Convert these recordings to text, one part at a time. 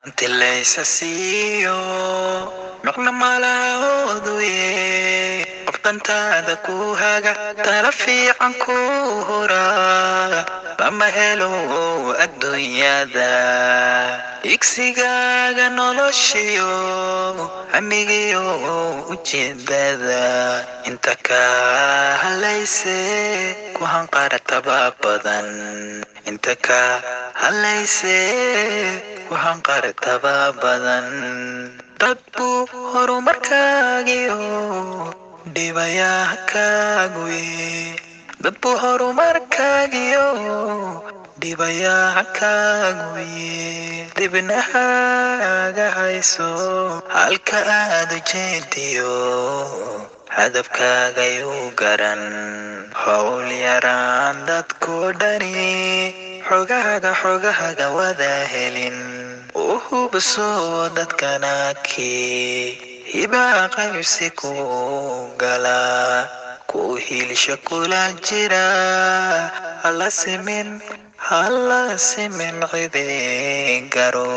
Inti laysa siiyo noqna malahooduye qoftantaada ku haga tala fiican ku hura lama helo adduunyada igsigaaga noloshiyo hamigiyo ujeedada inta ka halayse ku hanqarataba badan inta ka halayse ku hanqarataba badan dad buu horumarkaagiyo dhibayaa kaaguye dad buu horumarkaagiyo dhibayaa kaaguye dibnahaaga hayso halka aad ujeediyo hadafkaagayuu garan howl yaraan dadku dhani xogahaga xogahaga wada helin u hubso dadkana kii hibaa qaybsi ku gala ku hiilsha kula jira hala simin hala simin cidi garo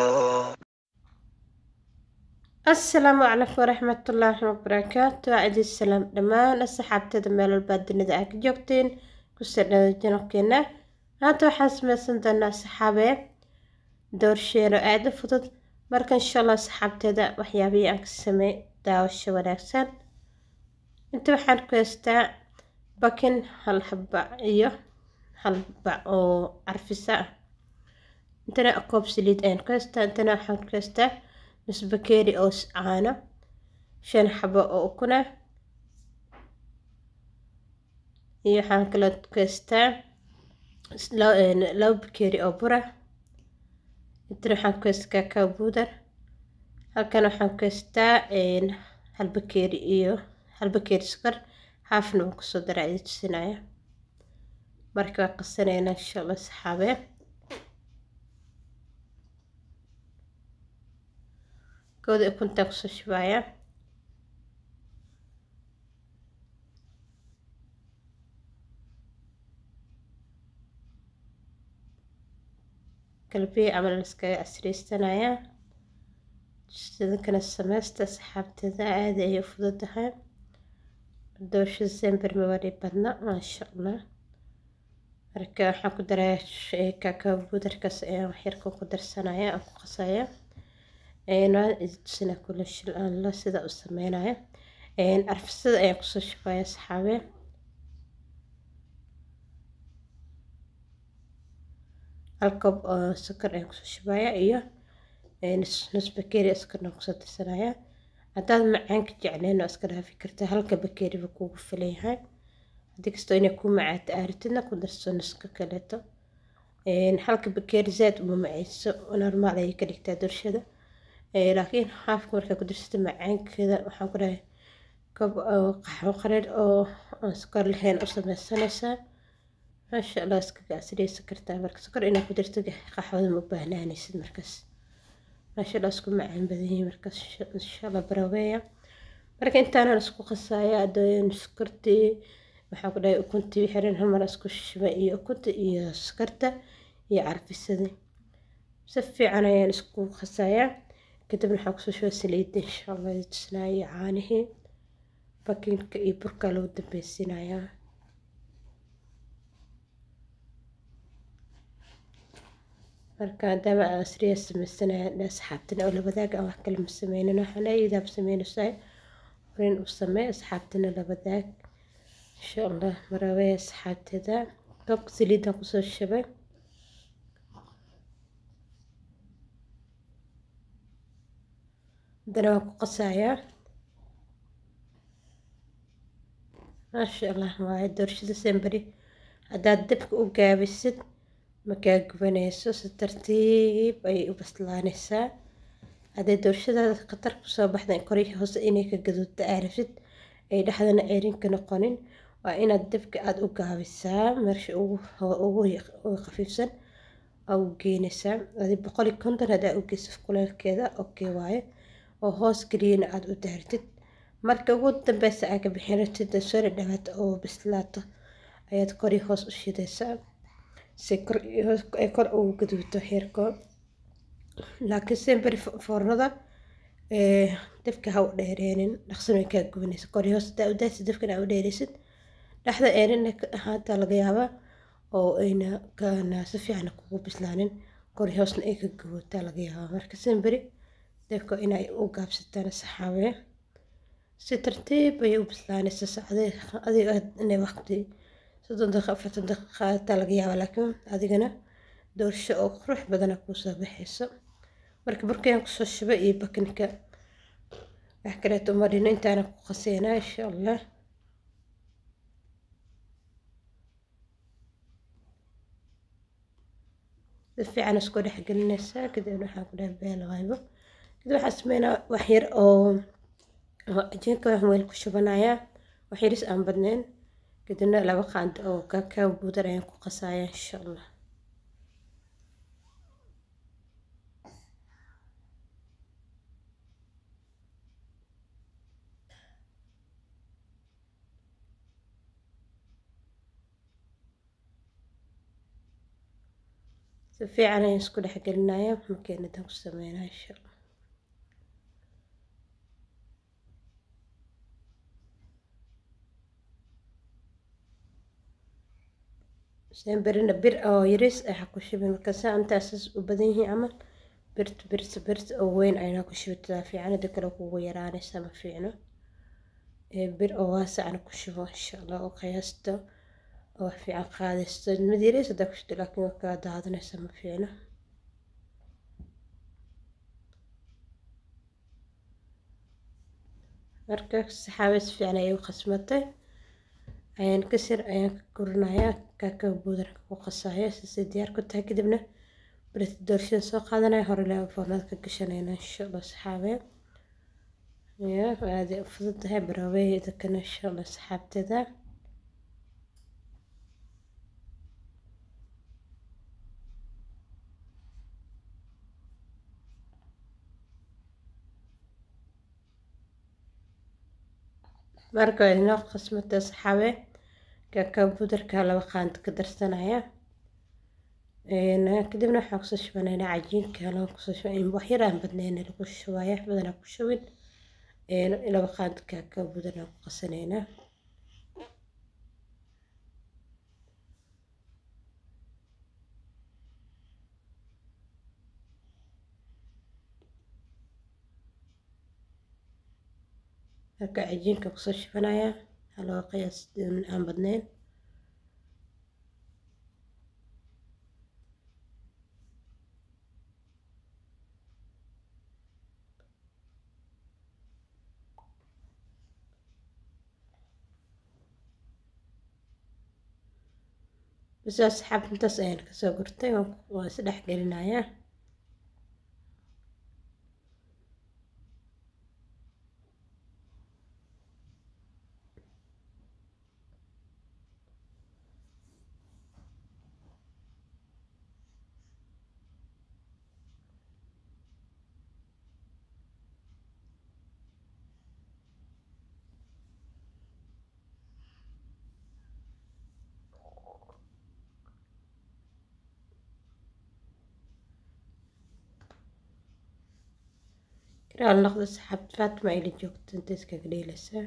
asalaamu calaykum waraxmatullaahi wabarakaatu waa idin salaam dhammaan asxaabteeda meel walbaa dunida aa ka joogteen kusoo dhawaa janabkeena maanta waxaan sameysan doonaa saxaabe doorsheero aada u fudud marka insha allah saxaabteeda waxyaabihii aan ka sameey daawasho wanaagsan inta waxaan ku haystaa bakin hal haba iyo hal bac oo carfisa ah intana koob saliid ayaan ku haystaa intana waxaan ku haystaa nus bakeeri oo caano shan xabo oo ukuna iyo waxaan kaloo ku haystaa laba bakeeri oo bura intana waxaan ku haystaa kakao buudar halkan waxaan ku haystaa hal bakeeri iyo hal bakeeri sokor haafna waan kusoo daraa idin tusinaya marka waa qasanaynaa insha allah saxaabe kooda ukuntaa kusoo shubaaya galbihi camal iskaga casreysanaya sidankana sameysta saxaabteeda aada ayay u fududahay doosha sember mawari badna maasha allah marka waxaan ku daraa kakao buudarkaas ayaan waxyarka ku darsanaya aan ku qasaya tusina kula shil aan la sida u sameynaya carfisada ayaan kusoo shubaya saxaabe hal koob oo sokor ayaan kusoo shubaya iyo nus bakeeri sokorna kusoo darsanaya haddaad macaanka jecleen oo iska dhaafi kartaa halka bakeeriba kugu filayahay haddii kastoo inay ku macaata aaritidna ku darso nuska kaleeto halka bakeeri zaad uma maceyso normaal ayay ka dhigtaa dorshada laakiin haafka markaa ku darsata macaankeeda waxaan ku dhahay koob qaxwo qareer oo aan sokor lahayn u sameysanaysaa maasha allah iskaga casriyeysan kartaa marka sokor inaad ku darto qaxwada ma baahnaanaysid markaas maasha allah isku macaan badan yihiin markaas insha allah baraweeya marka intaanan isku qasaya adooyin sokortii waxaan ku dhahay ukuntii xiran hal mar isku shuba iyo ukunta iyo sokorta iyo carfisadii si fiican ayaan isku qasayaa kadibna waxaan kusoo shuba saliidda insha allah tusnaayo caanihii bakinka iyo burkaa lagu dambeysiinayaa marka maadaama aan asriya sameysanaya asxaabtina oo la wadaaga aan wax kale ma sameynin waxaan ayadaab sameynaysaa horin u samee asxaabtina la wadaag insha allah marawee asxaabteeda koobka saliiddan kusoo shabay haddana waan ku qasayaa maasha allah waaye doorshada semberi haddaad dabka u gaabisid makaa gubanayso si tartiib ayay u baslaanaysaa hadday doorshadaada khatar kusoo baxda korihii hoose inay ka gaduudta aarafid ay dhexdana ceerinka noqonin waa inaad dabka aada u gaabisaa meesha ugu khafiifsan aa u geynaysaa adi boqol iyo konton haddaa u geyso kuleelkeeda okay waaye oo hoos geliyana aada u daartid marka ugu dambeysa aa ka bixin ratid soo dhadhawaata oo bislaato ayaad kori hoos u shidaysaa si kor ay kor ugu gaduuto heerko laakiin semberi foornada dabka ha u dheereenin dhaqsan way kaa gubanaysa kori hoos hadaa u daaysid dabkan aa u dheeraysid dhexda eerin haata laga yaabaa oo ayna kana si fiican kugu bislaanin kori hoosna ay ka gubataa laga yaabaa marka semberi dabka inay u gaabsataan saxaabe si tartiib ayay u bislaanaysa sacde adiga inay waqti soddon daqiiqa afartan daqiiqa qaadataa laga yaabaa laakiin adigana doorsho oo qurux badana kuusoo baxayso marka burkayaan kusoo shubay iyo bakinka wax kaleeto marino intaana ku qaseynaa insha allah si fiican isku dhex gelinaysaa kadibna waxaan ku dhaha beel qaybo kadib waxaan sameynaa wax yar oo cajiinka waxaan weel ku shubanayaa wax yaris aan badnayn kadibna laba qaando oo kakao buudar ayaan ku qasayaa insha allah si fiican ayaan isku dhex gelinayaa makiinadan ku sameynaa insha allah semberina bir oo yaris ayaa ku shubin markaasa intaasas u badan yihiin camal birt birt birt oo weyn aynaa ku shubataa fiican hada kale kugu yaraanaysa ma fiicno bir oo waasacna ku shubo insha allah oo qiyaasta oo wax fiican qaadaysto mid yaris hadaa ku shubto laakiin waa kaa daadanaysa ma fiicno marka saxaabe si fiican ayay u qasmatay ayaan kasir ayaan ka gurinayaa kakao buudarka ku qasaya sisay diyaar ku tahay kadibna berita doorshada soo qaadanaya hore ilaa foornada ka gashanayna insha allah saxaabe ya aaday u fudud tahay baraweeyda kana insha allah saxaabteeda marka waa inoo qasmata saxaabe kakao buudarka laba qaando ka darsanaya kadibna waxaan kusoo shubanaynaa cajiinka loo kusoo shuba wax yar aan badnayn lagu shubaya badanaa ku shubin laba qaando kakao buudarna ku qasanaynaa marka cajiinka kusoo shubanaya haloo qiyaas aan badnayn bas asxaab intaas ayaan kasoo gurtay waan is dhex gelinayaa kiraal noqda saxaabad fatima ayla joogto inta iskaga dheelaysaa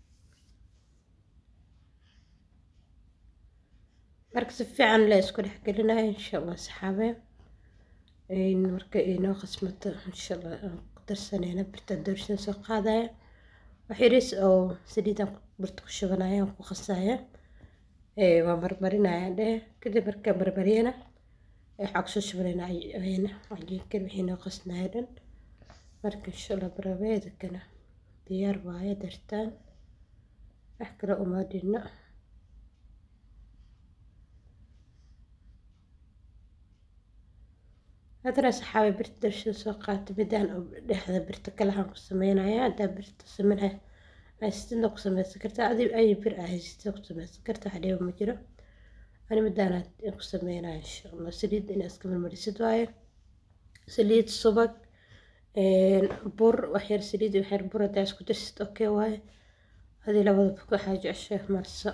marka si fiican la isku dhex gelinaya insha allah saxaabe marka inoo qasmato insha allah aan ku darsanayna birta doorshada soo qaadaya wax yaris oo saliidaan birta ku shubanaya aan ku qasaya waa marmarinaya dheh kadib marka marmariyana waxaa kusoo shubanayna cajiinkan wixii noo qasnaya dhan marka insha allah barabeedkana diyaar waaye dartaan wax kale uma dhino haddana saxaabe birta darshada soo qaata midaan dhexda birta kalahaan ku sameynaya haddaa birta sameynaya haysatidna ku sameysan kartaa adi ay bir ah haysatida ku sameysan kartaa wax dhiba ma jiro ani midaanaad ku sameynaya insha allah saliid inaa iska marmarisid waaye saliid subag bur waxyar saliid waxyar bur hadaa isku darsid okay waaye adii labadaba waxaa jeceshay marso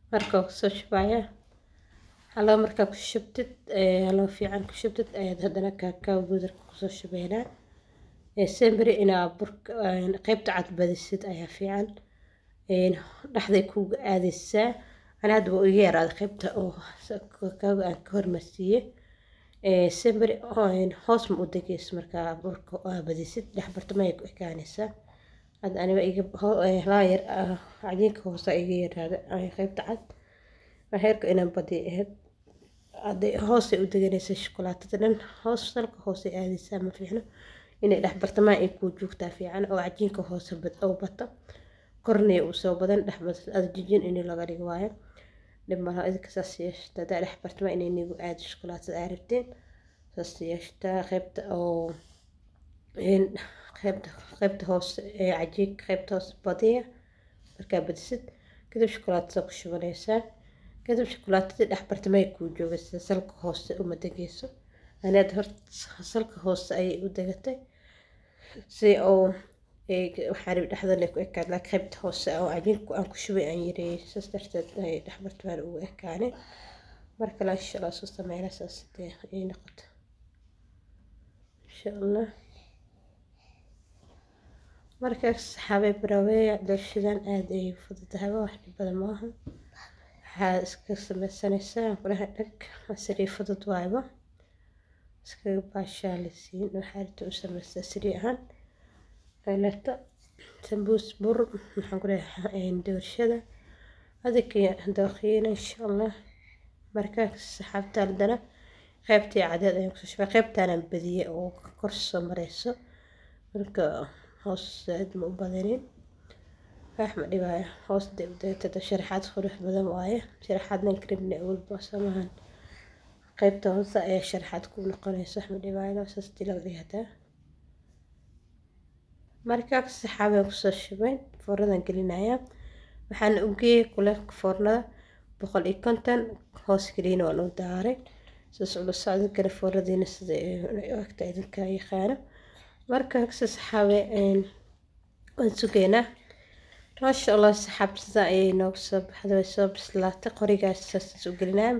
marka kusoo shubaya haloo markaa ku shubtid haloo fiican ku shubtid ayaad haddana kaakaw buudarka kusoo shubeynaa semberi inaa burka qeybta cad badisid ayaa fiican dhexday kuuga aadaysaa ana hadda waa iga yaraaday qeybta oo kaakawga aan ka hormarsiiye semberi hoos ma u degeyso markaa burka aa badisid dhex bartamay ku ekaanaysaa hadda aniga iga laa yar cajiinka hoose iga yaraada qeybta cad heerka inaan badiyo ahayd hadday hoosay u deganaysa shukulaatada dhan hoos salka hoosay aadaysaa ma fiicno inay dhex bartamaan ay kuu joogtaa fiican oo cajiinka hoose oo bato kornaya uu soo badan dhex ada jijin in laga dhigo waayo dhib malaha idinka saas yeeshta haddaa dhex bartamaa inay nigu aado shukulaatada aa rabteen saas yeeshtaa qeybta oo qeybta qeybta hoose ee cajiinka qeybta hoose badiya markaa badisid kadib shukulaatada ku shubanaysaa kadib shukulaatadii dhex bartamay kuu joogaysa salka hoose uma degeyso anaad horta salka hoose ayay u degatay si oo waxaa rabi dhexdan ay ku ekaad laakiin qaybta hoose oo cajiinku aan ku shubay aan yareeyey saas darteed ay dhex bartamaan ugu ekaanay mar kale insha allah soo sameynaa saas dee ay noqoto insha allah markaas saxaabay baraweeya dooshadan aada ay fududahay wax dhib badan maaha waxaa iska sameysanaysaa kulaha dhag sariir fudud waayba iskaga baashaalisiin waxaa rita u sameystaa sariir ahaan leerta sambuus bur maxaan ku leeyahay doorshada adika dooqiina insha allah markaa saxaabta haddana qeybtii cadeed ayaan kusoo shubay qeybtaanaan badiyey oo kor soo mareyso marka hoos aad ma u badanin wax ma dhibaayo hoos dee udeetada sharaxaad qurux badan waaye sharaxaadnan karibna walba samahan qeybta hoose ayaa sharaxaad ku noqonaysa wax ma dhibaayo saas dii laga dhigataa markaa saxaabaan kusoo shubay foornadan gelinayaa waxaan u geeyey kuleelka foornada boqol iyo konton hoos keliina waan u daaray saas ula socda kale foornadiina sida agta idinka yaqaano markaa saxaabe waan sugeynaa maasha allah saxaabta sidaa ayay nooga soo baxday way soo bislaatay qorigaas saas u gelinaa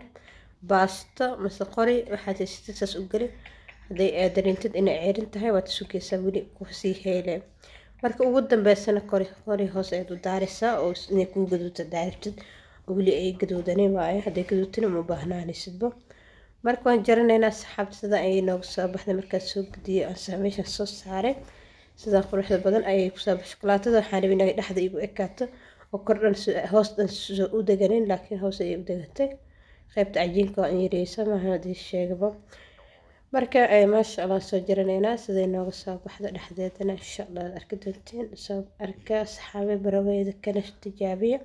baasto mase qori waxaad haysatid saas u geli hadday dareentid inay ceerin tahay waad sugeysaa weli kusii heyle marka ugu dambeysana qori qori hoos ayaad u daaraysaa oo inay kuu gaduuta daaribtid weli ay gaduudanin waayo hadday gaduutin uma baahnaanaysidba marka waan jaranaynaa saxaabta sidaa ayay nooga soo baxday markaad soo gudiyey aan meeshan soo saaray sidaa quruxda badan ayay kusoo baxay shukulaatada waxaan rabay inay dhexda igu ekaato oo kor dhan hoos dhan u deganin laakiin hoos ayay u degatay qaybta cajiinka waa in yareysa maaha hadii sheegaba marka maasha allah soo jaranaynaa siday nooga soo baxda dhexdeedana insha allah ad arki doonteen soo arka saxaabe baraweeda kana tijaabiya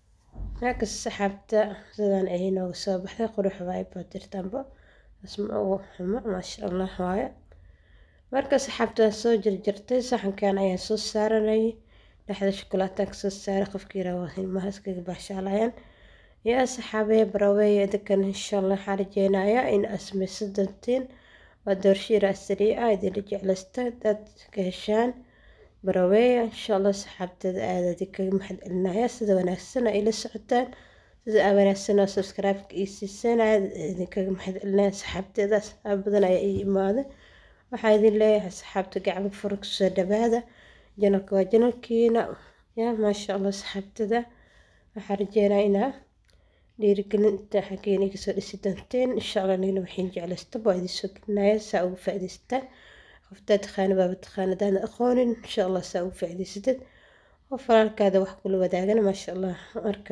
markas saxaabta sidan ayay nooga soo baxday qurux waaye baatirtanba asma ugu xumo maasha allah waaye marka saxaabtaa soo jarjartay saxankan ayaan soo saaranayay dhexda shukulaataan kasoo saaray qofkii rabaa ilmaha iskaga baashaalayaan yaa saxaabee baraweeya idinkan insha allah waxaan rajeynayaa in asmayso doontiin waa doorshiira asrii ah idinla jeclaysta dad ka heshaan baraweeya insha allah saxaabteeda aada idinkaga maxad celinaya sida wanaagsan ay la socotaan sida aa wanaagsan oo subscribe-ka ii siiseen aada idinkaga maxad celinaya saxaabteeda asxaab badan ayaa ii imaaday waxaa idin leeyahay saxaabta gacmo fura kusoo dhawaada janalka waa janalkiina ya maasha allah saxaabtada waxaa rajeynaa inaa dhiirigelinta xaggeena iga soo dhisi doonteen insha allah nigna waxaan jeclaysta waa idin soo gelinaya saa ugu faa'iidaystaan qoftaa taqaana baaba taqaana hadaan aqoonin insha allah saa ugu faa'iidaysatid qof walaalkaada wax kula wadaagana maasha allah marka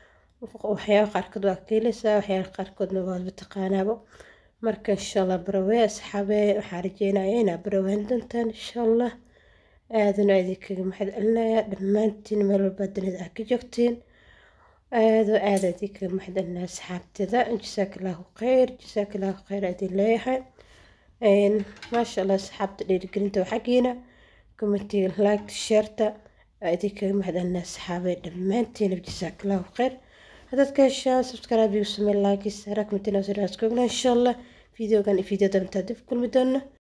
waxyaaba qaarkood waa ka helaysaa waxyaaba qaarkoodna waadba taqaanaaba marka insha allah barawee asxaabee waxaa rajeynaya inaa barawaan doontaan insha allah aadana idinkaga maxad celinaya dhammaantiin meel walbaa dunida aa ka joogtiin aado aada idinkaga maxad celinaya asxaabteeda jasaaka allahu khayr jasaaka allahu khayr idin leeyahay maasha allah asxaabta dhiirigelinta waa xaggiina commentiga like sheerta idinkaga mahad celinaya asxaabee dhammaantiina jasaaka allahu khayr haddaad ka heshaan subscribe igu samey like saara commentina siraas koogna insha allah videogan iyo video dambe intaa dib kulmi doona